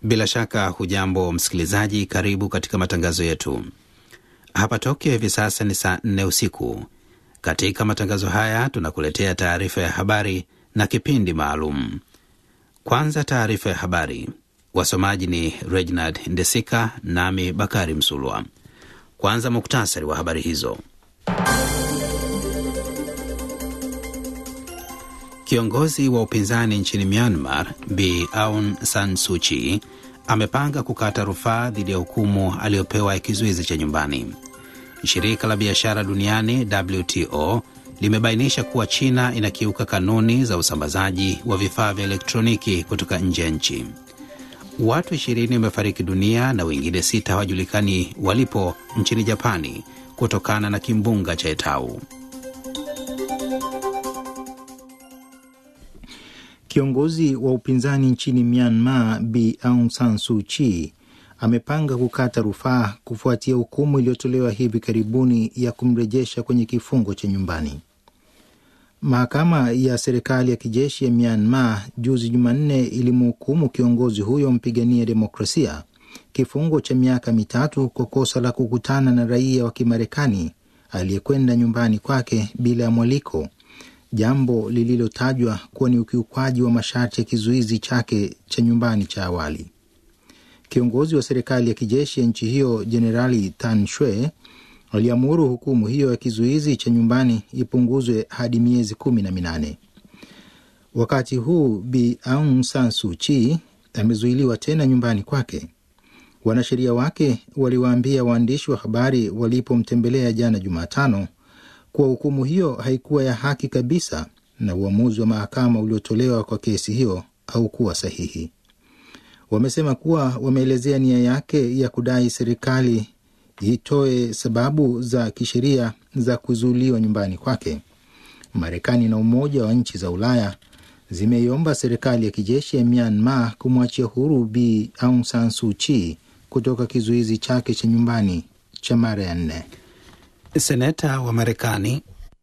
Bila shaka hujambo msikilizaji, karibu katika matangazo yetu. Hapa Tokyo hivi sasa ni saa nne usiku. Katika matangazo haya tunakuletea taarifa ya habari na kipindi maalum. Kwanza taarifa ya habari, wasomaji ni Reginald Ndesika nami Bakari Msulwa. Kwanza muktasari wa habari hizo. Kiongozi wa upinzani nchini Myanmar Bi Aung San Suu Kyi amepanga kukata rufaa dhidi ya hukumu aliyopewa ya kizuizi cha nyumbani. Shirika la biashara duniani WTO limebainisha kuwa China inakiuka kanuni za usambazaji wa vifaa vya elektroniki kutoka nje ya nchi. Watu ishirini wamefariki dunia na wengine sita hawajulikani walipo nchini Japani kutokana na kimbunga cha Etau. Kiongozi wa upinzani nchini Myanmar Bi Aung San Suu Kyi amepanga kukata rufaa kufuatia hukumu iliyotolewa hivi karibuni ya kumrejesha kwenye kifungo cha nyumbani. Mahakama ya serikali ya kijeshi ya Myanmar juzi Jumanne ilimhukumu kiongozi huyo mpigania demokrasia kifungo cha miaka mitatu kwa kosa la kukutana na raia wa Kimarekani aliyekwenda nyumbani kwake bila ya mwaliko, jambo lililotajwa kuwa ni ukiukwaji wa masharti ya kizuizi chake cha nyumbani cha awali. Kiongozi wa serikali ya kijeshi ya nchi hiyo Jenerali Tan Shwe aliamuru hukumu hiyo ya kizuizi cha nyumbani ipunguzwe hadi miezi kumi na minane. Wakati huu Bi Aung San Suu Kyi amezuiliwa tena nyumbani kwake. Wanasheria wake waliwaambia waandishi wa habari walipomtembelea jana Jumatano kuwa hukumu hiyo haikuwa ya haki kabisa na uamuzi wa mahakama uliotolewa kwa kesi hiyo haukuwa sahihi. Wamesema kuwa wameelezea nia yake ya kudai serikali itoe sababu za kisheria za kuzuiliwa nyumbani kwake. Marekani na Umoja wa Nchi za Ulaya zimeiomba serikali ya kijeshi ya Myanmar kumwachia huru Bi Aung San Suu Kyi kutoka kizuizi chake cha nyumbani cha mara ya nne. Seneta wa Marekani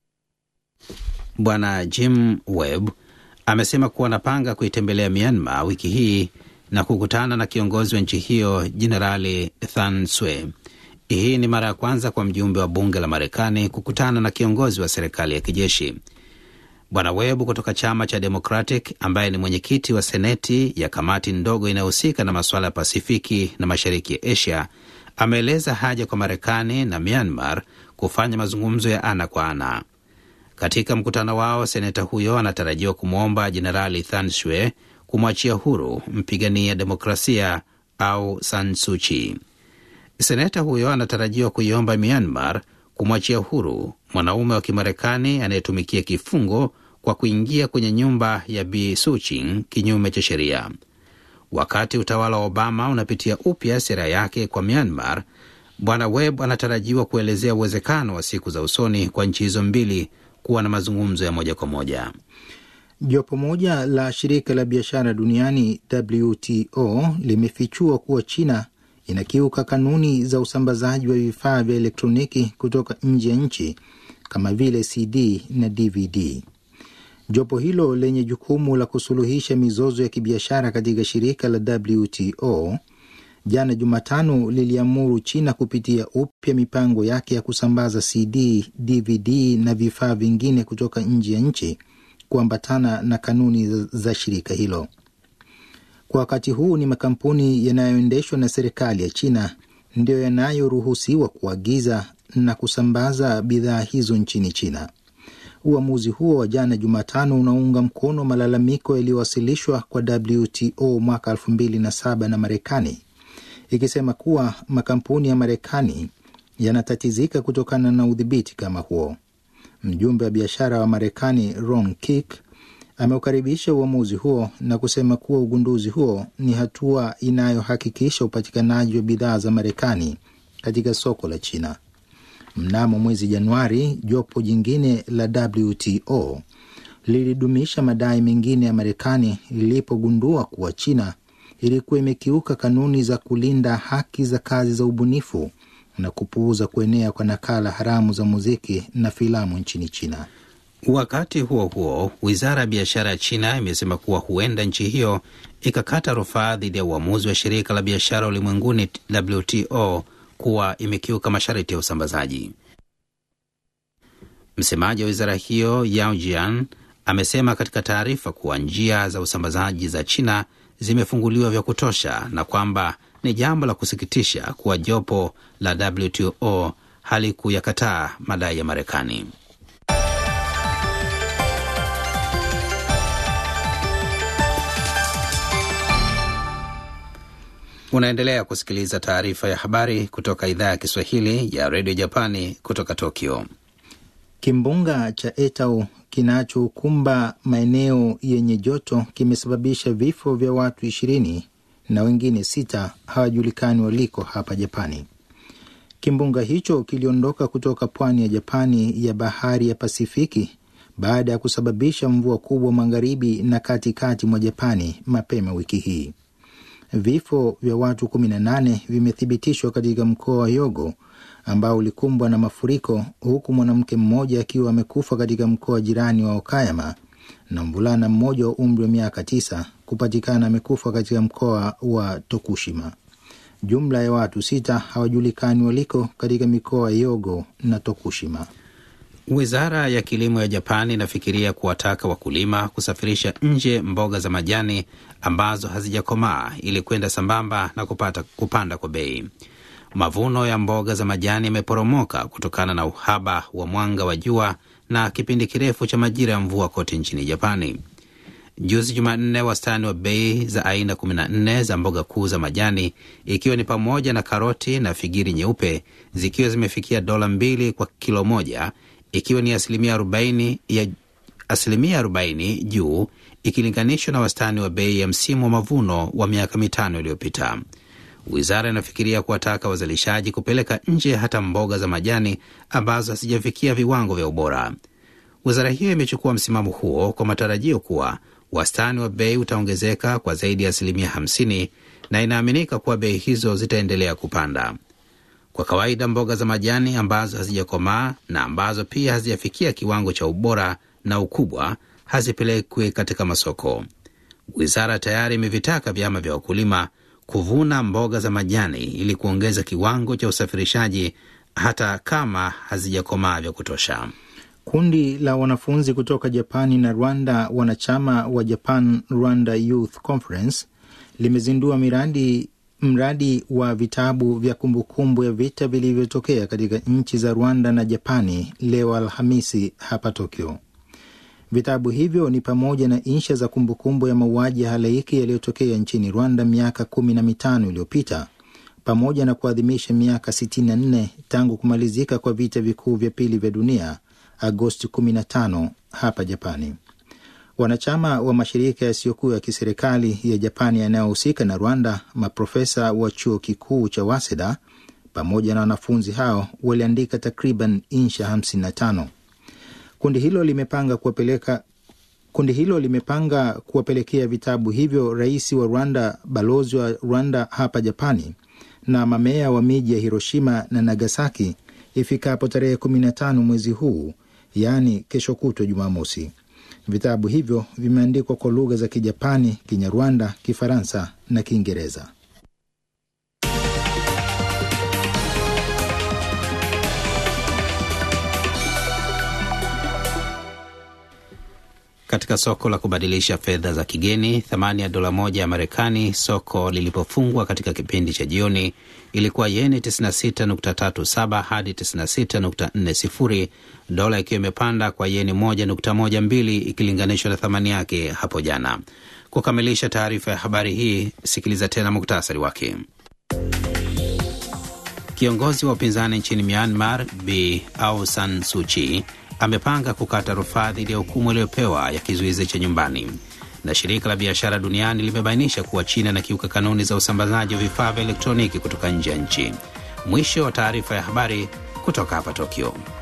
Bwana Jim Webb amesema kuwa anapanga kuitembelea Myanmar wiki hii na kukutana na kiongozi wa nchi hiyo Jenerali Than Swe. Hii ni mara ya kwanza kwa mjumbe wa bunge la Marekani kukutana na kiongozi wa serikali ya kijeshi. Bwana Webb kutoka chama cha Democratic, ambaye ni mwenyekiti wa seneti ya kamati ndogo inayohusika na masuala ya Pasifiki na mashariki ya Asia, ameeleza haja kwa Marekani na Myanmar kufanya mazungumzo ya ana kwa ana. Katika mkutano wao, seneta huyo anatarajiwa kumwomba Jenerali Than Shwe kumwachia huru mpigania demokrasia au San Suu Kyi. Seneta huyo anatarajiwa kuiomba Myanmar kumwachia huru mwanaume wa Kimarekani anayetumikia kifungo kwa kuingia kwenye nyumba ya Bi Suu Kyi kinyume cha sheria. Wakati utawala wa Obama unapitia upya sera yake kwa Myanmar, Bwana Webb anatarajiwa kuelezea uwezekano wa siku za usoni kwa nchi hizo mbili kuwa na mazungumzo ya moja kwa moja. Jopo moja la shirika la biashara duniani WTO limefichua kuwa China inakiuka kanuni za usambazaji wa vifaa vya elektroniki kutoka nje ya nchi kama vile CD na DVD. Jopo hilo lenye jukumu la kusuluhisha mizozo ya kibiashara katika shirika la WTO jana Jumatano liliamuru China kupitia upya mipango yake ya kusambaza CD, DVD na vifaa vingine kutoka nje ya nchi kuambatana na kanuni za shirika hilo. Kwa wakati huu ni makampuni yanayoendeshwa na serikali ya China ndiyo yanayoruhusiwa kuagiza na kusambaza bidhaa hizo nchini China. Uamuzi huo wa jana Jumatano unaunga mkono malalamiko yaliyowasilishwa kwa WTO mwaka 2007 na Marekani ikisema kuwa makampuni ya Marekani yanatatizika kutokana na udhibiti kama huo. Mjumbe wa biashara wa Marekani Ron Kirk ameukaribisha uamuzi huo na kusema kuwa ugunduzi huo ni hatua inayohakikisha upatikanaji wa bidhaa za Marekani katika soko la China. Mnamo mwezi Januari, jopo jingine la WTO lilidumisha madai mengine ya Marekani lilipogundua kuwa China ilikuwa imekiuka kanuni za kulinda haki za kazi za ubunifu na kupuuza kuenea kwa nakala haramu za muziki na filamu nchini China. Wakati huo huo, wizara ya biashara ya China imesema kuwa huenda nchi hiyo ikakata rufaa dhidi ya uamuzi wa shirika la biashara ulimwenguni WTO kuwa imekiuka masharti ya usambazaji. Msemaji wa wizara hiyo Yao Jian amesema katika taarifa kuwa njia za usambazaji za China zimefunguliwa vya kutosha na kwamba ni jambo la kusikitisha kuwa jopo la WTO halikuyakataa madai ya Marekani. Unaendelea kusikiliza taarifa ya habari kutoka idhaa ya Kiswahili ya redio Japani kutoka Tokyo. Kimbunga cha Etau kinachokumba maeneo yenye joto kimesababisha vifo vya watu ishirini na wengine sita hawajulikani waliko hapa Japani. Kimbunga hicho kiliondoka kutoka pwani ya Japani ya bahari ya Pasifiki baada ya kusababisha mvua kubwa magharibi na katikati mwa Japani mapema wiki hii. Vifo vya watu 18 vimethibitishwa katika mkoa wa Yogo ambao ulikumbwa na mafuriko, huku mwanamke mmoja akiwa amekufa katika mkoa jirani wa Okayama na mvulana mmoja wa umri wa miaka tisa kupatikana amekufa katika mkoa wa Tokushima. Jumla ya watu sita hawajulikani waliko katika mikoa ya Yogo na Tokushima. Wizara ya kilimo ya Japani inafikiria kuwataka wakulima kusafirisha nje mboga za majani ambazo hazijakomaa ili kwenda sambamba na kupata kupanda kwa bei. Mavuno ya mboga za majani yameporomoka kutokana na uhaba wa mwanga wa jua na kipindi kirefu cha majira ya mvua kote nchini Japani. Juzi Jumanne, wastani wa bei za aina 14 za mboga kuu za majani ikiwa ni pamoja na karoti na figiri nyeupe zikiwa zimefikia dola mbili kwa kilo moja ikiwa ni asilimia 40 ya asilimia 40 juu ikilinganishwa na wastani wa bei ya msimu wa mavuno wa miaka mitano iliyopita. Wizara inafikiria kuwataka wazalishaji kupeleka nje hata mboga za majani ambazo hazijafikia viwango vya ubora. Wizara hiyo imechukua msimamo huo kwa matarajio kuwa wastani wa bei utaongezeka kwa zaidi ya asilimia 50 na inaaminika kuwa bei hizo zitaendelea kupanda. Kwa kawaida mboga za majani ambazo hazijakomaa na ambazo pia hazijafikia kiwango cha ubora na ukubwa hazipelekwi katika masoko. Wizara tayari imevitaka vyama vya wakulima kuvuna mboga za majani ili kuongeza kiwango cha usafirishaji hata kama hazijakomaa vya kutosha. Kundi la wanafunzi kutoka Japani na Rwanda, wanachama wa Japan Rwanda Youth Conference, limezindua miradi mradi wa vitabu vya kumbukumbu ya vita vilivyotokea katika nchi za Rwanda na Japani leo Alhamisi hapa Tokyo. Vitabu hivyo ni pamoja na insha za kumbukumbu ya mauaji ya halaiki yaliyotokea nchini Rwanda miaka kumi na mitano iliyopita pamoja na kuadhimisha miaka 64 tangu kumalizika kwa vita vikuu vya pili vya dunia Agosti 15 hapa Japani. Wanachama wa mashirika yasiyokuwa ya kiserikali ya Japani yanayohusika na Rwanda, maprofesa wa chuo kikuu cha Waseda pamoja na wanafunzi hao waliandika takriban insha 55. Kundi hilo limepanga kuwapeleka kundi hilo limepanga kuwapelekea vitabu hivyo rais wa Rwanda, balozi wa Rwanda hapa Japani na mameya wa miji ya Hiroshima na Nagasaki ifikapo tarehe 15 mwezi huu, yaani kesho kutwa Jumamosi. Vitabu hivyo vimeandikwa kwa lugha za Kijapani, Kinyarwanda, Kifaransa na Kiingereza. Katika soko la kubadilisha fedha za kigeni, thamani ya dola moja ya Marekani soko lilipofungwa katika kipindi cha jioni ilikuwa yeni 96.37 hadi 96.40, dola ikiwa imepanda kwa yeni 1.12 ikilinganishwa na thamani yake hapo jana. Kukamilisha taarifa ya habari hii, sikiliza tena muktasari wake. Kiongozi wa upinzani nchini Myanmar Bi Aung San Suu Kyi amepanga kukata rufaa dhidi ya hukumu iliyopewa ya kizuizi cha nyumbani. Na shirika la biashara duniani limebainisha kuwa China inakiuka kanuni za usambazaji wa vifaa vya elektroniki kutoka nje ya nchi. Mwisho wa taarifa ya habari kutoka hapa Tokyo.